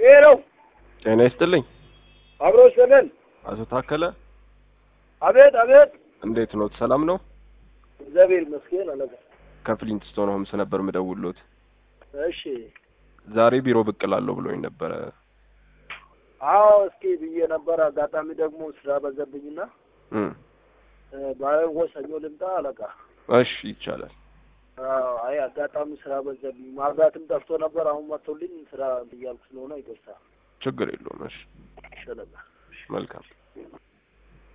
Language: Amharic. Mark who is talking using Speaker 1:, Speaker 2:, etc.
Speaker 1: ይሄ ነው
Speaker 2: ጤና ይስጥልኝ
Speaker 1: አብሮ ሰለን
Speaker 2: አቶ ታከለ
Speaker 1: አቤት አቤት
Speaker 2: እንዴት ኖት? ሰላም ነው?
Speaker 1: እግዚአብሔር ይመስገን አለቃ
Speaker 2: ከፍሊንት ስቶን ሆምስ ነበር ምደውሎት።
Speaker 1: እሺ
Speaker 2: ዛሬ ቢሮ ብቅ እላለሁ ብሎኝ ነበረ።
Speaker 1: አዎ እስኪ ብዬ ነበር አጋጣሚ ደግሞ ስራ በዘብኝና
Speaker 2: እም
Speaker 1: ባይሆን ሰኞ ልምጣ አለቃ
Speaker 2: እሺ ይቻላል።
Speaker 1: አዎ አይ አጋጣሚ ስራ በዘብኝ ማብራትም ጠፍቶ ነበር አሁን መጥቶልኝ ስራ እያልኩ ስለሆነ ይቅርታ
Speaker 2: ችግር የለውም። እሺ
Speaker 1: እሺ አለቃ
Speaker 2: መልካም